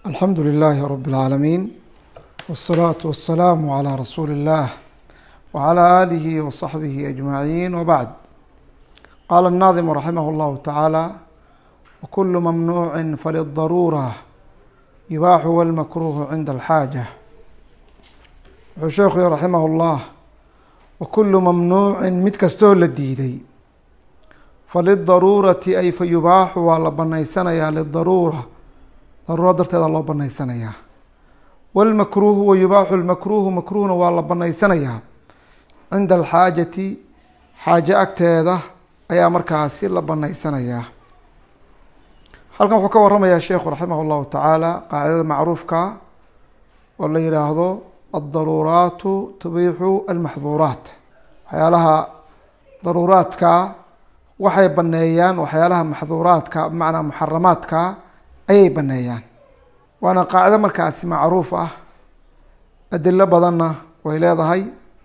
alxamdu لlh rb العaalamiin wالsalaaةu waالsalaamu عlى rasuuli الlah wعlى آlih وصaxbih أجmaعin wbعd qala الnaظim raximah اllahu taعaalى wkul mamnuuci falلdarurة yubaaxu wاlmakruh cinda اlxaaجة wuxuu sheekhu yihi raximah اllah wakulu mamnuucin mid kastoo la diiday falidaruurati ay fa yubaaxu waa la banaysanayaa lidaruura daruuro darteeda loo banaysanayaa wاlmakruuhu wa yubaaxu lmakruuhu makruuhna waa la banaysanayaa cinda alxaajati xaaje agteeda ayaa markaasi la banaysanayaa halkan wuxuu ka waramayaa sheekhu raximah اllahu tacaala qaacidada macruufka oo la yihaahdo aldaruuraatu tubiixu almaxduuraat waxyaalaha daruuraadka waxay baneeyaan waxyaalaha maxduuraadka bimacnaa muxaramaadka ayay baneeyaan waana qaacido markaasi macruuf ah adilo badanna way leedahay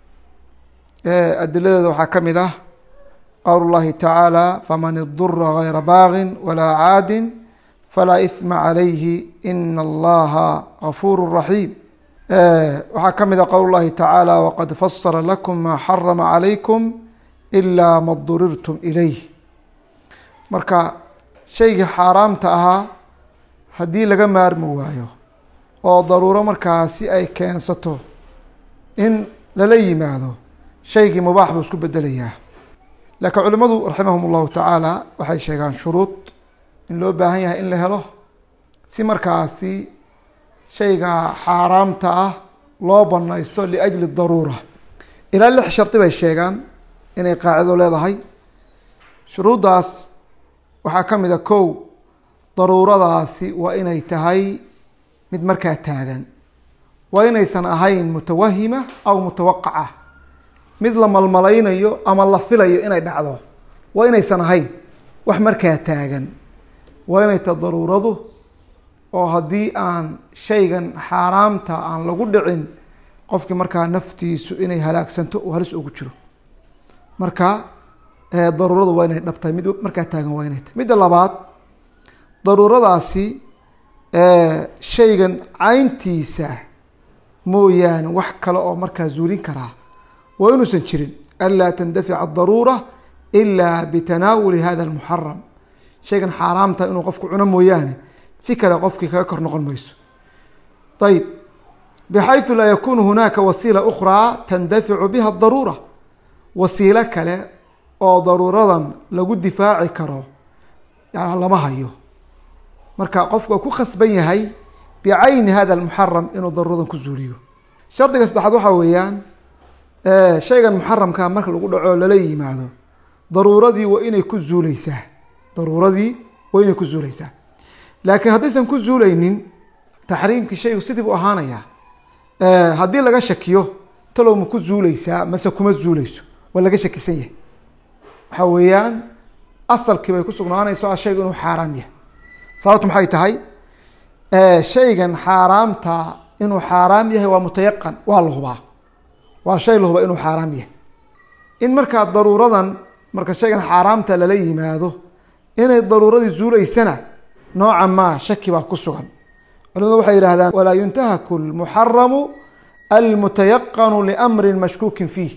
adiladeeda waxaa ka mid ah qowl اllahi tacaala faman idura gayra baagin walaa caadin falaa ihma calayhi ina allaha gafuur raxiim waxaa ka mid a qowl اllahi tacaala waqad fasala lakum maa xarama calaykum ilaa ma durirtum ilayh marka shaygii xaaraamta ahaa haddii laga maarmi waayo oo daruuro markaasi ay keensato in lala yimaado shaygii mubaax buu isku bedelayaa laakiin culimadu raximahum اllahu tacaala waxay sheegaan shuruud in loo baahan yahay in la helo si markaasi shayga xaaraamta ah loo banaysto liajli daruura ilaa lix shardi bay sheegaan inay qaacido leedahay shuruuddaas waxaa ka mid a kow daruuradaasi waa inay tahay mid markaa taagan waa inaysan ahayn mutawahima aw mutawaqaca mid la malmalaynayo ama la filayo inay dhacdo waa inaysan ahayn wax markaa taagan waa inay tahay daruuradu oo haddii aan shaygan xaaraamta aan lagu dhicin qofkii markaa naftiisu inay halaagsanto uu halis ugu jiro marka daruuradu waa inay dhabtahay mid markaa taagan waa inay tahay midda labaad daruuradaasi shaygan cayntiisa mooyaane wax kale oo markaa zuulin karaa waa inuusan jirin anlaa tandafica adaruura ilaa bitanaawuli hada almuxaram shaygan xaaraamta inuu qofku cuno mooyaane si kale qofkii kaga kor noqon mayso ayb bxayثu laa yakunu hunaaka wasiila ukraa tandaficu biha daruura wasiilo kale oo daruuradan lagu difaaci karo yan lama hayo marka qofku waa ku khasban yahay bicayni hada اmuxaram inuu daruuradan ku zuuliyo shardiga saddexaad waxaa weeyaan shaygan muxaramka marka lagu dhaco lala yimaado daruuradii waa inay ku zuuleysaa daruuradii waa inay ku zuuleysaa laakiin haddaysan ku zuuleynin taxriimkii shaygu sidii buu ahaanayaa haddii laga shakiyo talow ma ku zuuleysaa mase kuma zuuleyso waa laga shakisan yahay waxaa weeyaan asalkii bay ku sugnaanayso shaygu inuu xaaraam yahay sababtu maxay tahay shaygan xaaraamta inuu xaaraam yahay waa mutayaqan waa la hubaa waa shay la hubaa inuu xaaraam yahay in markaa daruuradan marka shaygan xaaraamta lala yimaado inay daruuradii zuuleysana nooca maa shaki baa ku sugan culimadu waxay yihahdaan walaa yuntahaku lmuxaramu almutayaqanu liamrin mashkuukin fiih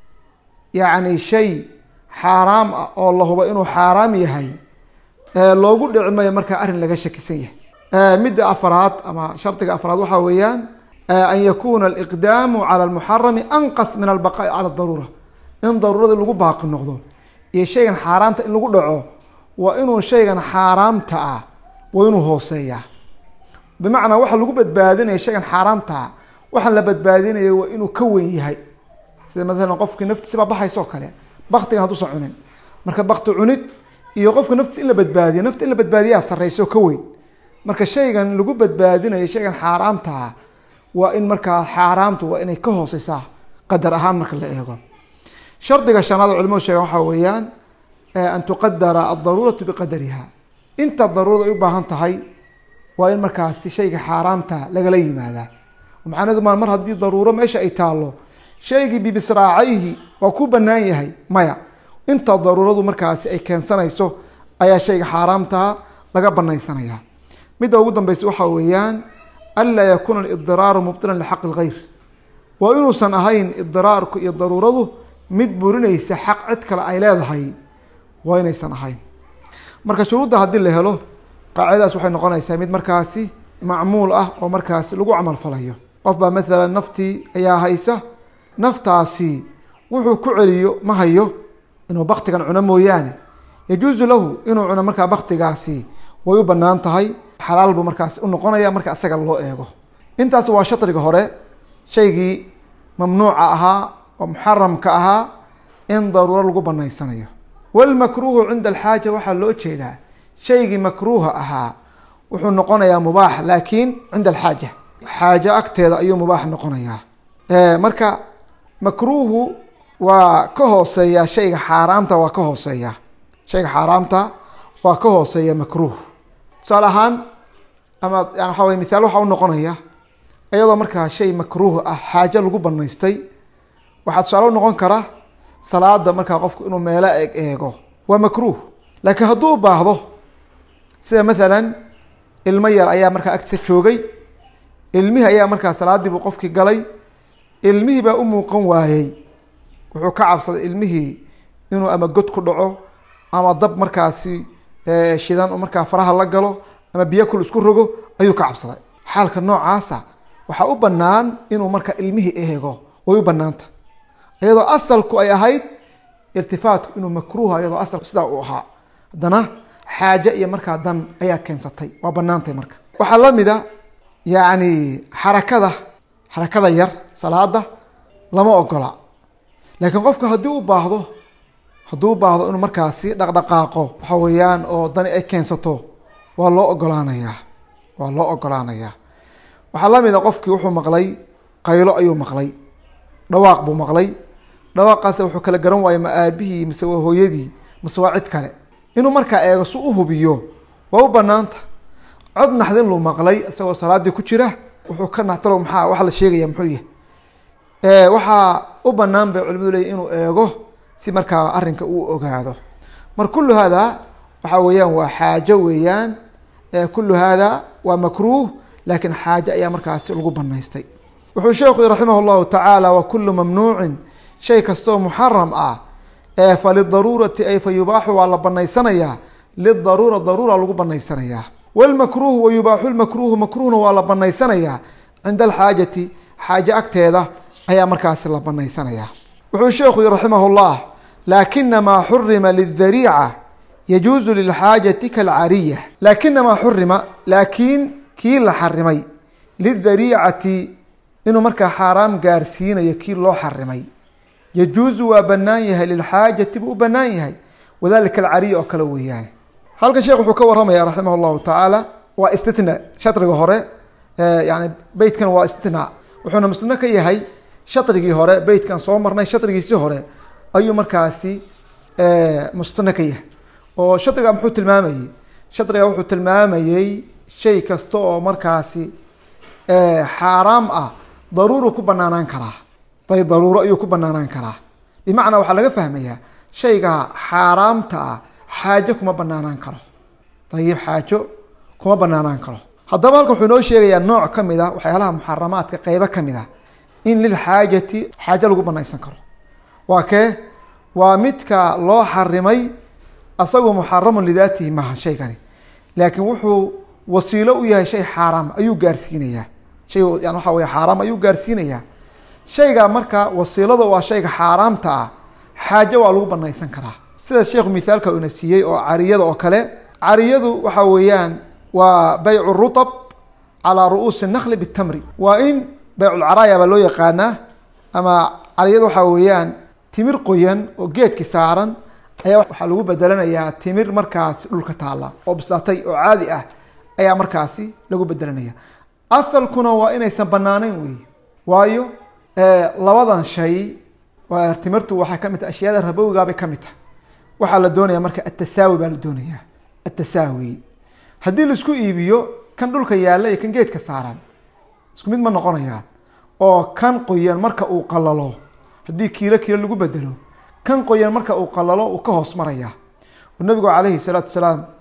yacni shay xaaraam ah oo la hubo inuu xaaraam yahay loogu dhici mayo markaa arrin laga shakisan yahay midda afraad ama shardiga afraad waxaa weeyaan an yakuna aliqdaamu cala almuxarami anqas min albaqaa'i cala daruura in daruurada lagu baaqi noqdo iyo shaygan xaaraamta in lagu dhaco waa inuu shaygan xaaraamta ah waa inuu hooseeyaa bimacnaa waxa lagu badbaadinaya shaygan xaaraamtaa waxaan la badbaadinaya waa inuu ka weyn yahay sida maalan qofkii naftiisa baa baxaysa oo kale baktigan hadduusan cunin marka bakti cunid iyo qofka naftiisa in la badbaadiyo nafta in la badbaadiyaa sarreysa oo ka weyn marka shaygan lagu badbaadinayo shaygan xaaraamtaa waa in markaa xaaraamtu waa inay ka hooseysaa qadar ahaan marka la eego shardiga shanaad oo culimadu sheegan waxaa weeyaan an tuqadara aldaruuratu biqadariha inta daruurada ay u baahan tahay waa in markaasi shayga xaaraamta lagala yimaadaa macnaheedu ma mar haddii daruuro meesha ay taallo shaygii bibisraacayhi waa ku banaan yahay maya inta daruuradu markaasi ay keensanayso ayaa shayga xaaraamtaa laga banaysanayaa midda ugu dambeysa waxaa weeyaan anlaa yakuuna alidiraaru mubtilan lixaqi lgayr waa inuusan ahayn idiraarku iyo daruuradu mid burinaysa xaq cid kale ay leedahay waa inaysan ahayn marka shuruudda haddii la helo qaacidadaas waxay noqonaysaa mid markaasi macmuul ah oo markaasi lagu camal falayo qof baa maalan naftii ayaa haysa naftaasi wuxuu ku celiyo ma hayo inuu baktigan cuno mooyaane yajuusu lahu inuu cuno markaa baktigaasi way u banaan tahay xalaal buu markaasi unoqonaya marka isaga loo eego intaas waa shadriga hore shaygii mamnuuca ahaa oo muxaramka ahaa in daruuro lagu banaysanayo walmakruuhu cinda alxaaja waxaa loo jeedaa shaygii makruuha ahaa wuxuu noqonayaa mubaax laakiin cinda alxaaja xaajo agteeda ayuu mubaax noqonayaa marka makruuhu waa ka hooseeya shayga xaaraamta waa ka hooseeya shayga xaaraamta waa ka hooseeya makruuh tusaale ahaan ama yani waxa wey misaal waxaa unoqonaya iyadoo markaa shay makruuh ah xaajo lagu banaystay waxaa tusaale unoqon kara salaada markaa qofku inuu meelo eeg eego waa makruuh laakiin hadduu u baahdo sida maalan ilmo yar ayaa markaa agtiisa joogay ilmihii ayaa markaa salaadii buu qofkii galay ilmihii baa u muuqan waayey wuxuu ka cabsaday ilmihii inuu ama god ku dhaco ama dab markaasi shidan oo markaa faraha la galo ama biyo kul isku rogo ayuu ka cabsaday xaalka noocaasa waxaa u banaan inuu markaa ilmihii eego way u banaanta iyadoo asalku ay ahayd irtifaatku inuu makruuha iyadoo asalku sidaa uu ahaa haddana xaaje iyo markaa dan ayaa keensatay waa banaantay marka waxaa lamid a yani xarakada xarakada yar salaada lama ogola laakiin qofka haddii u baahdo hadduu u baahdo inuu markaasi dhaqdhaqaaqo waxa weeyaan oo dani ay keensato waa loo ogolaanayaa waa loo ogolaanayaa waxaa lamid a qofkii wuxuu maqlay qaylo ayuu maqlay dhawaaq buu maqlay dhawaaqaas wuxuu kala garan waayey ma aabihii mise waa hooyadii mise waa cid kale inuu markaa eego si u hubiyo waa u banaanta cod naxdin luu maqlay isagoo salaadii ku jira wuxuu ka naxtalo maxaa waxa la sheegaya muxuu yahay waxaa u banaan bay culimadu leeyihin inuu eego si markaa arrinka uu ogaado mar kullu hada waxa weeyaan waa xaajo weeyaan kullu hada waa makruuh laakiin xaajo ayaa markaasi lagu banaystay wuxuu sheekhu raximah llahu tacaala wa kulu mamnuucin shay kastoo muxaram ah fa lidaruurati ay fa yubaaxu waa la banaysanayaa lidaruura daruura lagu banaysanayaa wlmakruuhu wa yubaaxu lmakruuhu makruuhna waa la banaysanayaa cinda alxaajati xaajo agteeda ayaa markaasi la banaysanayaa wuxuu sheekhu yii raximah llah laakina maa xurima lidariica yajuuzu lilxaajati kalcariya laakina maa xurima laakiin kii la xarimay lidariicati inuu markaa xaaraam gaarsiinayo kii loo xarimay yajuuzu waa banaan yahay lilxaajati buu u banaan yahay wadalika alcariya oo kale weeyaane halkan sheekh wuxuu ka waramaya raximah llahu tacaala waa istitna shadriga hore yani beytkan waa istitna wuxuuna musno ka yahay shadrigii hore beytkan soo marnay shadrigiisii hore ayuu markaasi mustano ka yahay oo shadriga muxuu tilmaamayey shadriga wuxuu tilmaamayey shay kasta oo markaasi xaaraam ah daruuru ku banaanaan karaa day daruuro ayuu ku banaanaan karaa bimacnaa waxaa laga fahmayaa shayga xaaraamta ah xaajo kuma banaanaan karo dayib xaajo kuma banaanaan karo haddaba halkan wuxuu inoo sheegayaa nooc ka mid a waxyaalaha muxaramaadka qeybo ka mid a in lilxaajati xaajo lagu banaysan karo waa kee waa midka loo xarimay asagoo muxaramun lidaatihi maaha shaygani laakiin wuxuu wasiilo u yahay shay xaaraam ayuu gaarsiinayaa shay yan waxa wey xaaraam ayuu gaarsiinayaa shayga marka wasiilada waa shayga xaaraamta ah xaajo waa lagu banaysan karaa sida sheekhu mithaalka ina siiyey oo cariyada oo kale cariyadu waxa weeyaan waa baycu rutab calaa ru'uusi nakli bitamri waa in bayculcaraaya baa loo yaqaanaa ama cariyada waxaa weeyaan timir qoyan oo geedki saaran ayaa waxaa lagu bedelanayaa timir markaasi dhulka taalla oo bislaatay oo caadi ah ayaa markaasi lagu bedelanaya asalkuna waa inaysan banaaneyn wey waayo labadan shay timirtu waxay kamid tahay ashyaada rabowigaabay kamid tahay waxaa la doonaya marka atasaawi baa la doonaya atasaawi haddii laisku iibiyo kan dhulka yaalla iyo kan geedka saaran isku mid ma noqonayaan oo kan qoyan marka uu qalalo haddii kiilo kiilo lagu bedelo kan qoyan marka uu qalalo uu ka hoos maraya nabigu calayhi salaatu salaam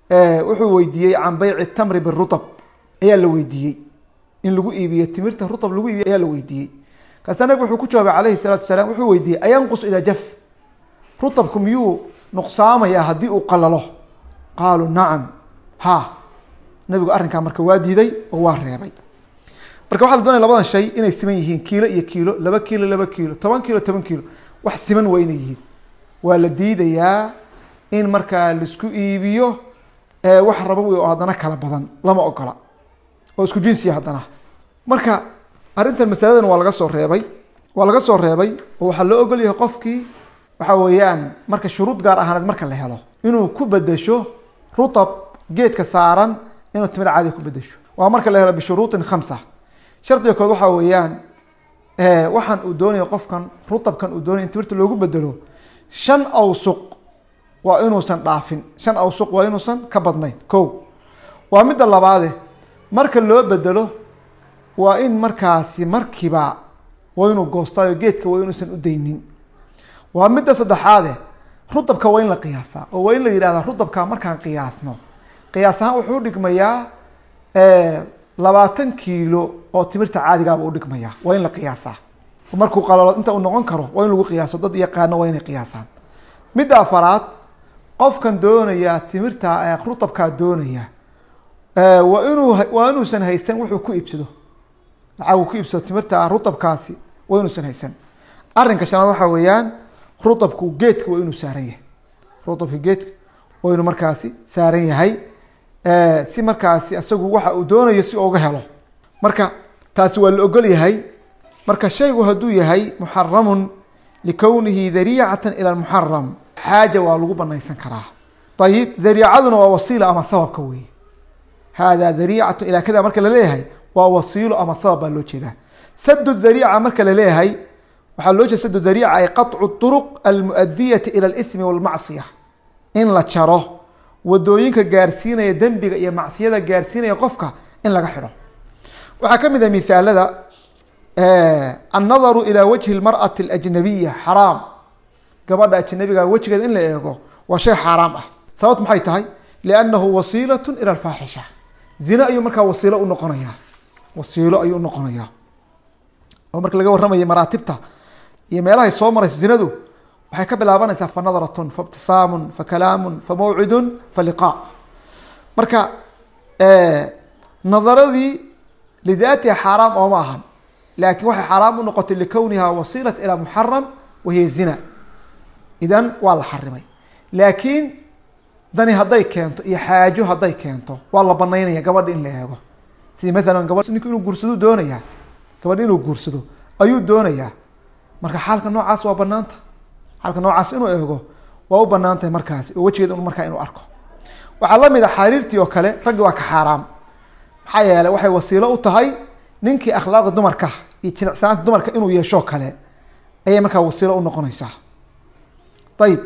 wuxuu weydiiyey can beyci tamri birutab ayaa la weydiiyey in lagu iibiyo timirta rutab lagu iibiyo ayaa la weydiiyey kaasa nabig wuxuu ku jawaabay calayhi salaatu wasalaam wuxuu weydiiyey ayanqus idaa jaf rutabku miyuu nuqsaamayaa haddii uu qalalo qaaluu nacam ha nabigu arrinkaa marka waa diiday oo waa reebay marka waxaa la doonaya labadan shay inay siman yihiin kiilo iyo kiilo laba kiilo laba kiilo toban kiilo toban kiilo wax siman waa inay yihiin waa la diidayaa in markaa laisku iibiyo wax rabowi oo haddana kala badan lama ogola oo isku jinsiya haddana marka arrintan masaladan waa laga soo reebay waa laga soo reebay oo waxaa loo ogol yahay qofkii waxa weeyaan marka shuruud gaar ahaaneed marka la helo inuu ku bedesho rutab geedka saaran inuu timir caadiga ku bedesho waa marka la helo bishuruuطin khamsa shardiga kood waxaa weeyaan waxaan uu doonaya qofkan rutabkan uu doonaya in timirta loogu bedelo shan awsuq waa inuusan dhaafin shan awsuq waa inuusan ka badnayn ko waa midda labaade marka loo bedelo waa in markaasi markiiba waa inuu goostaayo geedka waa inuusan u daynin waa midda saddexaade rutabka waa in la qiyaasaa oo waa in la yidhahdaa rutabka markaan qiyaasno qiyaas ahaan wuxuu udhigmayaa labaatan kiilo oo timirta caadigaaba udhigmaya waa in la qiyaasaa markuu qalalo inta uu noqon karo waa in lagu qiyaaso dad yaqaano waa inay qiyaasaan midda afaraad qofkan doonaya timirta rutabkaa doonaya waa inuu waa inuusan haysan wuxuu ku iibsado lacag uu ku iibsado timirta rutabkaasi waa inuusan haysan arrinka shanaad waxaa weeyaan rutabku geedka waa inuu saaran yahay rutabka geedka waa inuu markaasi saaran yahay si markaasi isagu waxa uu doonayo si uga helo marka taasi waa la ogol yahay marka shaygu hadduu yahay muxaramun likownihi dariicatan ila muxaram xaaja waa lagu banaysan karaa ayib dariicaduna waa wasiila ama sababka wey hada dariicatu ilaa kada marka laleeyahay waa wasiilo ama sabab baa loo jeedaa sadu dariica marka laleeyahay waxaa loo jeeda sadu dariica ay qaطcu طuruq almuadiyati ila اlsmi walmacsiya in la jaro wadooyinka gaarsiinaya dembiga iyo macsiyada gaarsiinaya qofka in laga xidho waxaa ka mid ah mihaalada annadaru ilaa wajhi اlmarأati اlajnabiya xaraam gabadha ajnabiga wejigeeda in la eego waa shay xaaraam ah sababt maxay tahay liannahu wasiilaة ila alfaaxisha zine ayuu markaa wasiilo unoqonaya wasiilo ayuu unoqonaya oo marka laga warramaya maraatibta iyo meelahay soo marayso zinadu waxay ka bilaabanaysaa fa nadratun fa ibtisaamun fa kalaamun fa mawcidun fa liqaa marka nadaradii lidaatiha xaaraam ooma ahan laakiin waxay xaaraam u noqotay likowniha wasiilat ilaa muxaram wahiya zina idan waa la xarimay laakiin dani hadday keento iyo xaajo hadday keento waa la banaynaya gabadha in la eego sidi maalan gabadh ninku inuu guursado doonaya gabadh inuu guursado ayuu doonayaa marka xaalka noocaas waa banaanta xaalka noocaas inuu eego waa u banaan tahay markaasi oo wejigeeda markaa inuu arko waxaa lamid a xariirtii oo kale raggi waa ka xaaraam maxaa yeeley waxay wasiilo u tahay ninkii akhlaaqda dumarka iyo jilicsanaanta dumarka inuu yeeshoo kale ayay markaa wasiilo unoqonaysaa ayib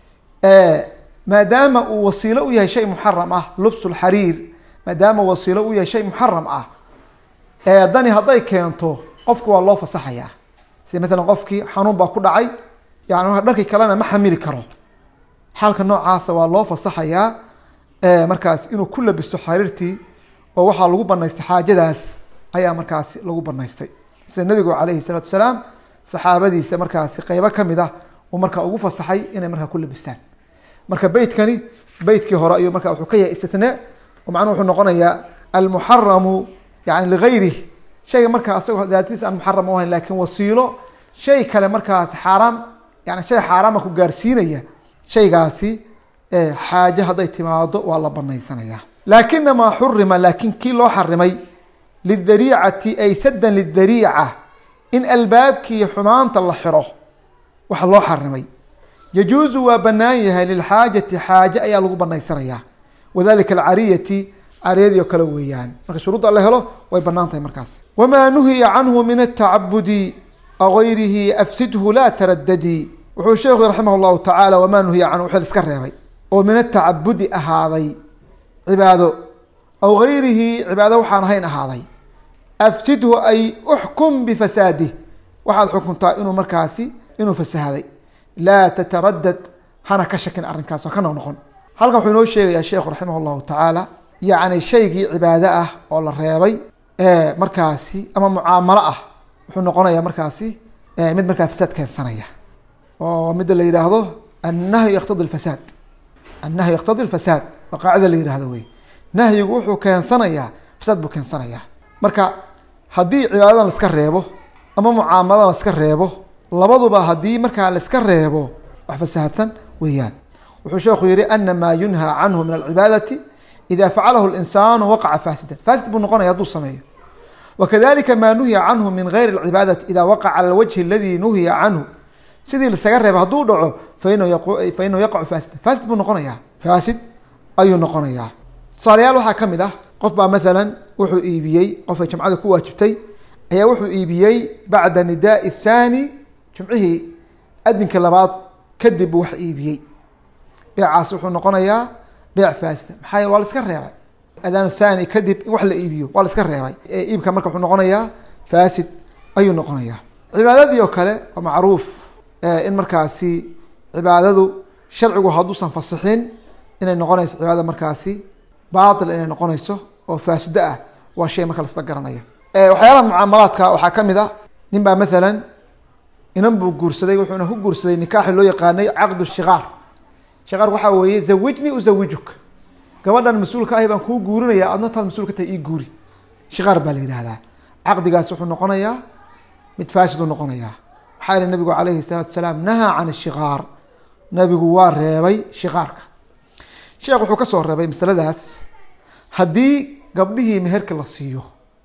maadaama uu wasiilo u yahay shay muxaram ah lubsulxariir maadaama wasiilo u yahay shay muxaram ah dani hadday keento qofku waa loo fasaxayaa sida maalan qofkii xanuun baa ku dhacay yani marka dharkii kalena ma xamili karo xaalka noocaasa waa loo fasaxayaa markaas inuu ku labisto xariirtii oo waxaa lagu banaystay xaajadaas ayaa markaasi lagu banaystay sida nabigu calayhi salaatu salaam saxaabadiisa markaasi qeybo kamid ah uu markaa ugu fasaxay inay markaa ku labistaan marka beytkani beytkii hore ayuu marka wuxuu ka yahay istitnaa oo macnuu wuxuu noqonayaa almuxaramu yani ligayrih shayga markaa asagoo daatadiisa aan muxaram u ahayn lakin wasiilo shay kale markaas xaaraam yani shay xaaraama ku gaarsiinaya shaygaasi xaaje hadday timaado waa la banaysanaya laakinamaa xurima laakin kii loo xarimay lidariicati ay saddan lidariica in albaabkii xumaanta la xiro waxa loo xarimay yajuuzu waa banaan yahay lilxaajati xaaje ayaa lagu banaysanaya wadalika alcariyati cariyadii oo kale weeyaan marka shuruudda la helo way banaan tahay markaas wamaa nuhiya canhu min atacabudi agayrihi afsidhu laa taradadii wuxuu sheekhu raximah llahu tacaala wamaa nuhiya canhu wxil iska reebay oo min atacabudi ahaaday cibaado aw gayrihi cibaado waxaan ahayn ahaaday afsidhu ay uxkum bifasaadih waxaad xukuntaa inuu markaasi inuu fasahaday laa tataradad hana ka shakin arrinkaas oo ka noqnoqon halkan wuxuu inoo sheegayaa sheekhu raximah llahu tacaala yacni shaygii cibaado ah oo la reebay ee markaasi ama mucaamalo ah wuxuu noqonayaa markaasi mid markaa fasaad keensanaya oo midda la yidhaahdo annahyu yaqtadi lfasaad annahyu yaqtadi lfasaad waa qaacida la yihahdo wey nahyigu wuxuu keensanayaa fasaad buu keensanayaa marka haddii cibaadadan laiska reebo ama mucaamaladan laiska reebo labaduba haddii markaa laiska reebo wax fasaahadsan weeyaan wuxuu sheekhu yihi ana maa yunhaa canhu min alcibaadati ida facalahu linsaanu waqaca faasidan faasid buu noqonaya hadduu sameeyo wakadalika maa nuhiya canhu min gayri alcibaadati ida waqaca cala alwajhi aladi nuhiya canhu sidii lasaga reeba hadduu dhaco fainahu yaqacu faasidan faasid buu noqonayaa faasid ayuu noqonayaa tusaalayaal waxaa ka mid ah qof baa maalan wuxuu iibiyey qofay jamcada ku waajibtay ayaa wuxuu iibiyey bacda nidaai thaani jumcihii adinka labaad kadib buu wax iibiyey beecaas wuxuu noqonayaa beec faasida maxaa yele waa la iska reebay adaan thani kadib in wax la iibiyo waa la iska reebay iibka marka wuxuu noqonayaa fasid ayuu noqonayaa cibaadadii oo kale waa macruuf in markaasi cibaadadu sharcigu hadduusan fasixin inay noqonayso cibaadada markaasi baatil inay noqonayso oo faasido ah waa shay marka lasla garanaya waxyaalaha mucaamalaadka waxaa ka mid ah nin baa maalan inan buu guursaday wuxuuna ku guursaday nikaaxi loo yaqaanay caqdu shikaar shikaar waxaa weeye zawijni uzawijuk gabadhan mas-uulka ahi baan kuu guurinaya adna taad mas-uul ka tahay ii guuri shikaar baa la yihahdaa caqdigaas wuxuu noqonayaa mid faasiduu noqonayaa maxaa yihi nabigu calayhi salaatu salaam nahaa can shikaar nabigu waa reebay shikaarka sheekh wuxuu kasoo reebay masaladaas haddii gabdhihii meherka la siiyo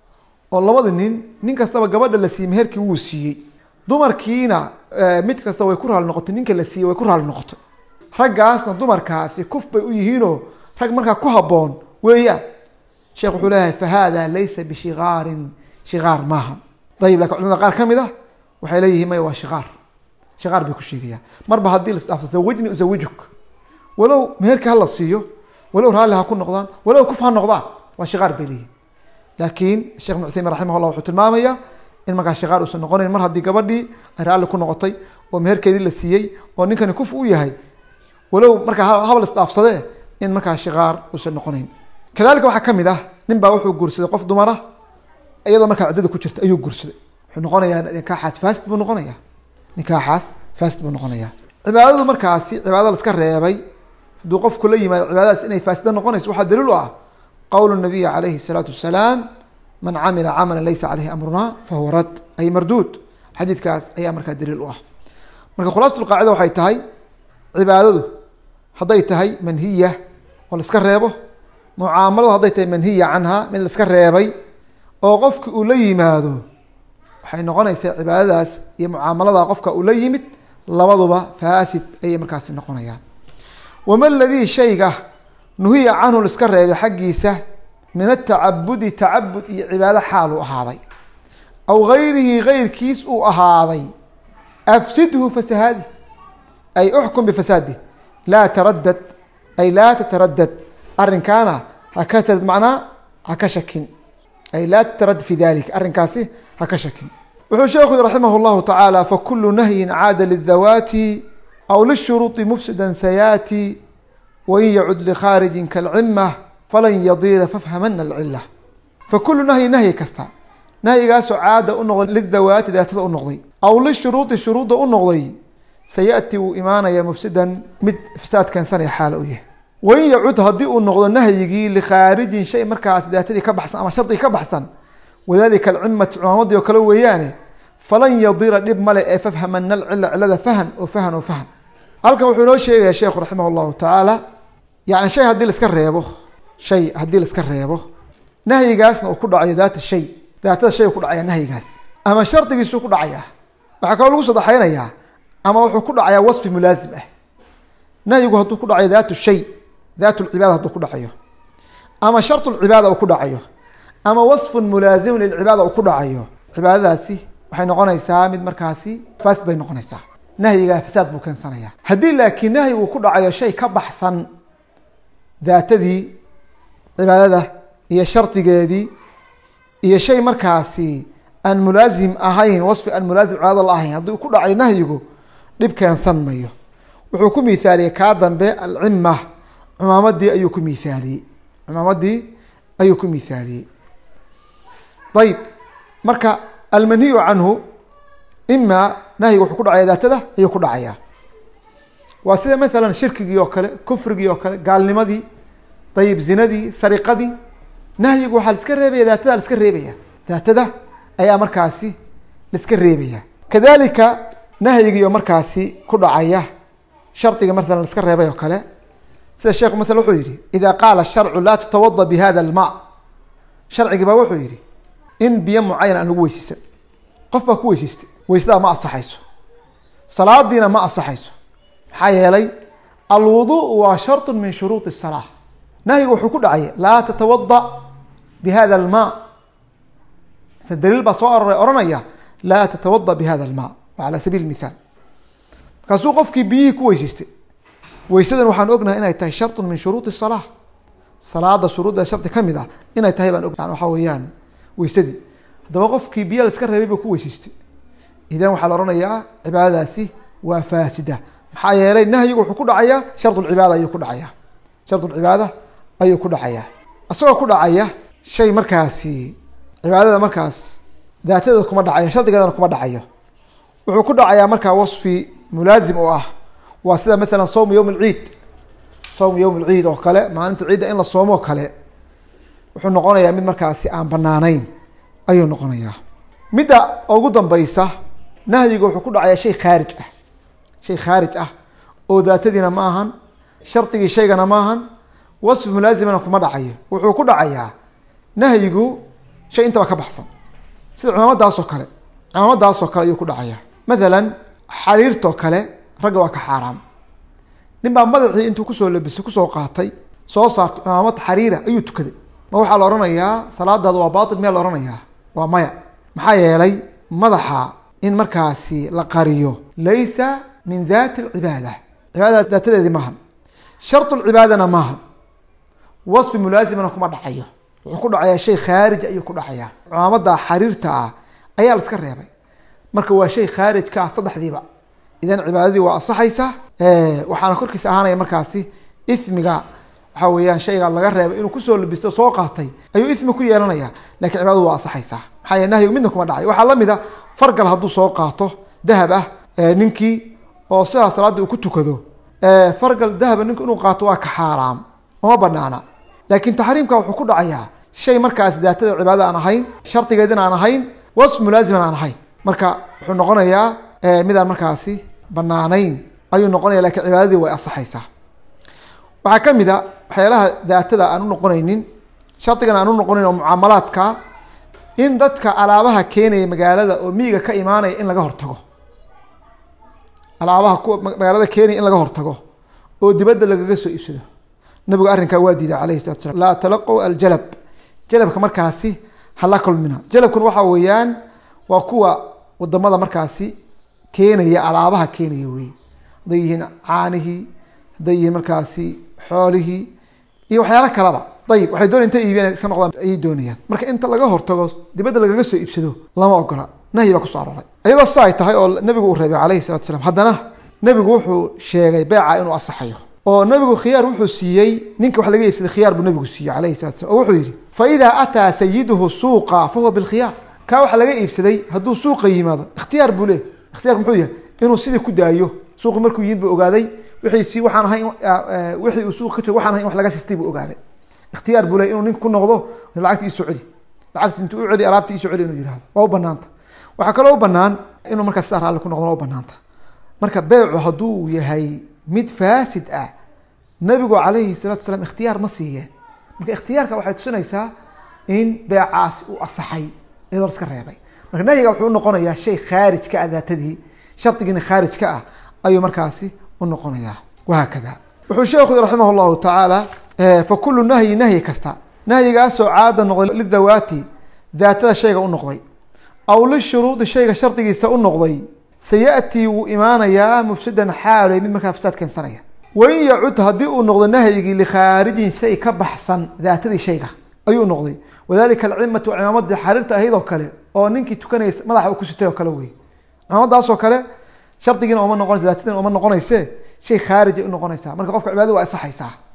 oo labada nin nin kastaba gabadha la siiyey meherkii wuu siiyey dumarkiina mid kasta way ku raali noqotay ninka la siiyey way ku raali noqotay raggaasna dumarkaasi kuf bay u yihiinoo rag markaa ku haboon weeyaan sheekh wuxuu leeyahay fa hada laysa bishikaarin shikaar maaha ayib lakin culimada qaar ka mid ah waxay leeyihiin maya waa shikaar shikaar bay ku sheegayaan marba haddii la isdhaafsa zawijni uzawijuk walow meherka hala siiyo walow raalli ha ku noqdaan walow kuf ha noqdaan waa shikaar bay leeyihin laakiin sheekh ibn cuthaymin raximah llah wuxuu tilmaamaya in markaa shikaar uusan noqonayn mar haddii gabadhii ay raalli ku noqotay oo meherkeedii la siiyey oo ninkani kuf u yahay walow markaa habal isdhaafsadee in markaa shikaar uusan noqonayn kadalika waxaa kamid ah nin baa wuxuu guursaday qof dumara iyadoo markaa ciddada ku jirta ayuu guursaday wuxuu noqonayaa nikaaxaas fasid buu noqonaya nikaaxaas fasid buu noqonaya cibaadadu markaasi cibaadada laska reebay hadduu qofku la yimaado cibaadadaas inay faasida noqonayso waxaa daliil u ah qowl nabiyi calayhi الsalaatu wasalaam man camila camala laysa caleyhi amruna fahuwa rad ay marduud xadiidkaas ayaa markaa daliil u ah marka khulaasat qaacida waxay tahay cibaadadu hadday tahay manhiya oo laiska reebo mucaamaladu hadday tahay manhiya canha mid laiska reebay oo qofki uu la yimaado waxay noqonaysaa cibaadadaas iyo mucaamalada qofka uu la yimid labaduba faasid ayay markaasi noqonayaan wama ladii shayga nuhiya canhu laiska reebay xaggiisa min atacabudi tacabud iyo cibaado xaal uu ahaaday aw gayrihi gayrkiis uu ahaaday afsidhu fasahaadi ay uxkum bifasaadi laa taradad ay laa tataradad arrinkaana haka tarad macnaa haka shakin ay laa tatarad fi dalika arrinkaasi haka shakin wuxuu sheekhu raximah llahu tacaala fakulu nahyin caada lidawaati aw lishuruuطi mufsida sayaati wain yacud likhaariji kalcima falan yadiira fafhamana alcila fakulu nahyi nahyi kasta nahyigaasoo caada u noqday lidawaati daatada u noqday aw lishuruudi shuruudda u noqday sayati wuu imaanaya mufsidan mid fasaad keensanaya xaala u yahay wain yacud haddii uu noqdo nahyigii likhaarijin shay markaas daatadii ka baxsan ama shardigii ka baxsan wadalika alcimati cumaamadii oo kale weeyaane falan yadira dhib male ee fafhamana alcila cilada fahan oo fahan oo fahan halkan wuxuu inoo sheegaya sheekhu raximah llahu tacaala yani shay haddii laiska reebo shay haddii laiska reebo nahyigaasna uu ku dhacayo daata shay daatada shay ku dhacaya nahyigaas ama shardigiisuu ku dhacayaa waxaa kaloo lagu sadexaynayaa ama wuxuu ku dhacayaa wasfi mulaazim ah nahyigu hadduu ku dhacayo daatu shay daat lcibaada hadduu ku dhacayo ama sharط lcibaada uu ku dhacayo ama wasfun mulaazimun lilcibaada uu ku dhacayo cibaadadaasi waxay noqonaysaa mid markaasi fasid bay noqonaysaa nahyigaa fasaad buu keensanaya haddii laakiin nahyi uu ku dhacayo shay ka baxsan daatadii cibaadada iyo shardigeedii iyo shay markaasi aan mulaazim ahayn wasfi aan mulaazim cibaadada la ahayn haddii uu ku dhacayo nahyigu dhib keensan mayo wuxuu ku mithaaliyey kaa dambe alcima cumaamadii ayuu ku mithaaliyey cumaamadii ayuu ku mithaaliyey ayib marka almanhiyu canhu ima nahyiga wuxuu ku dhacaya daatada ayuu ku dhacaya waa sida maalan shirkigii oo kale kufrigii oo kale gaalnimadii dayib zinadii sariqadii nahyigu waxaa laiska reebaya daatada laiska reebaya daatada ayaa markaasi laiska reebaya kadalika nahyigiio markaasi ku dhacaya shardiga maalan laiska reebay oo kale sida sheekhu masala wuxuu yihi ida qaala sharcu laa tatawada bi hada alma sharcigi baa wuxuu yihi in biyo mucayan aan lagu weyseysan qof baa ku weyseystay weysadaa ma asaxayso salaadiina ma asaxayso maxaa yeelay alwudu waa sharط min shuruuط الsalaa nahyigu wuxuu ku dhacay laa tatawada bi hada alma daliil baa soo aroray ohanaya laa tatawada bi hada alma wa ala sabiil mithaal markaasuu qofkii biyihii ku weyseystay weysadan waxaan ognahay inay tahay sharط min shuruuط الsalaa salaada shuruudda shardi kamid ah inay tahay baan og waxaa weeyaan weysadii haddaba qofkii biyo la iska reebay buu ku weyseystay idan waxaa la ohanayaa cibaadadaasi waa faasida maxaa yeelay nahyigu wuxuu ku dhacayaa sharcibaada ayuu ku dhacaya sharcibaada ayuu ku dhacaya isagoo ku dhacaya shay markaasi cibaadada markaas daatadeeda kuma dhacayo shardigeedana kuma dhacayo wuxuu ku dhacayaa markaa wasfi mulaazim oo ah waa sida maalan sawm yowm alciid sawm yowm alciid oo kale maalinta ciidda in la soomo oo kale wuxuu noqonayaa mid markaasi aan banaanayn ayuu noqonayaa midda ugu dambeysa nahyiga wuxuu ku dhacayaa shay khaarij ah shay khaarij ah oo daatadiina ma ahan shardigii shaygana ma ahan wasfi mulaazimana kuma dhacayo wuxuu ku dhacayaa nahyigu shay intaba ka baxsan sida cumaamadaasoo kale cumaamadaasoo kale ayuu ku dhacaya mathalan xariirtoo kale ragga waa ka xaaraam nin baa madaxii intuu kusoo labisay kusoo qaatay soo saartay cumaamad xariira ayuu tukaday ma waxaa la ohanayaa salaadaada waa baatil miyaa la ohanayaa waa maya maxaa yeelay madaxa in markaasi la qariyo laysa min dati alcibaada cibaadada daatadeedii maahan sharط lcibaadana maahan wasfi mulaazimana kuma dhacayo wuxuu ku dhacayaa shay khaarij ayuu ku dhacayaa cumaamada xariirta ah ayaa la iska reebay marka waa shay khaarij ka ah saddexdiiba idan cibaadadii waa asaxaysa waxaana korkiisa ahaanaya markaasi ismiga waxaa weeyaan shayga laga reebay inuu kusoo labisto soo qaatay ayuu ismi ku yeelanaya lakin cibaadadu waa asaxaysaa maxaa yeele nahyigu midna kuma dhacayo waxaa lamid a fargal hadduu soo qaato dahab ah ninkii oo sidaa salaadda uu ku tukado fargal dahaba ninku inuu qaato waa ka xaaraam uma banaana laakin taxriimka wuxuu ku dhacayaa shay markaas daatada cibaadada aan ahayn shardigeedina aan ahayn wasf mulaaziman aan ahayn marka wuxuu noqonayaa midaan markaasi banaanayn ayuu noqonaya lakin cibaadadii way asaxaysaa waxaa kamid a waxyaalaha daatada aan u noqonaynin shardigan aan u noqonayn oo mucaamalaadka in dadka alaabaha keenaya magaalada oo miyiga ka imaanaya in laga hortago alaabaha kuwa magaalada keenaya in laga hortago oo dibadda lagaga soo iibsado nabigu arrinkaa waa diiday alayhi salatu slam laa talaqow aljalab jalabka markaasi hala kulmina jalabkuna waxaa weeyaan waa kuwa wadamada markaasi keenaya alaabaha keenaya wey hadday yihiin caanihii hadday yihiin markaasi xoolihii iyo waxyaalo kaleba ayib waxay doonaya inta iibiyaan iska noqdaan ayay doonayaan marka inta laga hortago dibadda lagaga soo iibsado lama ogola nahyi baa kusoo aroray iyadoo sa ay tahay oo nabigu uu reebay calayhi salatu slam haddana nabigu wuxuu sheegay beeca inuu asaxayo oo nabigu khiyaar wuxuu siiyey ninka wax laga iibsaday khiyaar buu nabigu siiyey calayhi salatu slam oo wuxuu yihi fa idaa ataa sayiduhu suuqa fa huwa bilkhiyaar kaa waxa laga iibsaday hadduu suuqa yimaado ikhtiyaar buu leey ikhtiyarku muxuu yahay inuu sidii ku daayo suuqi markuu yimid buu ogaaday wixiisi waxaan ahay wixii uu suuq ka jiro waxaan ahay in wax laga sistay buu ogaaday ikhtiyaar buu leey inuu nink ku noqdo lacagti isoo celi lacagti intuu u celi alaabti isoo celi inuu yihahdo waa u banaanta waxaa kaloo u banaan inuu markaa sidaa raalli ku noqdo waa u banaanta marka beecu hadduu yahay mid faasid ah nabigu calayhi salatu salaam ikhtiyaar ma siiyeen marka ikhtiyaarka waxay tusinaysaa in beecaasi uu asaxay iyadoo la iska reebay marka nahyiga wuxuu unoqonayaa shay khaarij ka ah daatadii shardigiina khaarij ka ah ayuu markaasi unoqonayaa wahaakada wuxuu sheekhu raximah llahu tacaala fa kulu nahyi nahyi kasta nahyigaasoo caada noqday lidawaati daatada shayga u noqday aw lishuruudi shayga shardigiisa u noqday sayatii wuu imaanayaa mufsidan xaaloy mid markaa fasaad keensanaya wain yacud haddii uu noqdo nahyigii likhaarijin shay ka baxsan daatadii shayga ayuu noqday wadalika alcimatu cimaamadii xariirta ahayd oo kale oo ninkii tukanaysa madaxa uu ku sitay oo kale wey cimaamadaasoo kale shardigiina uma noqonaysa daatadiina uma noqonayse shay khaarijay unoqonaysaa marka qofka cibaadada waa asaxaysaa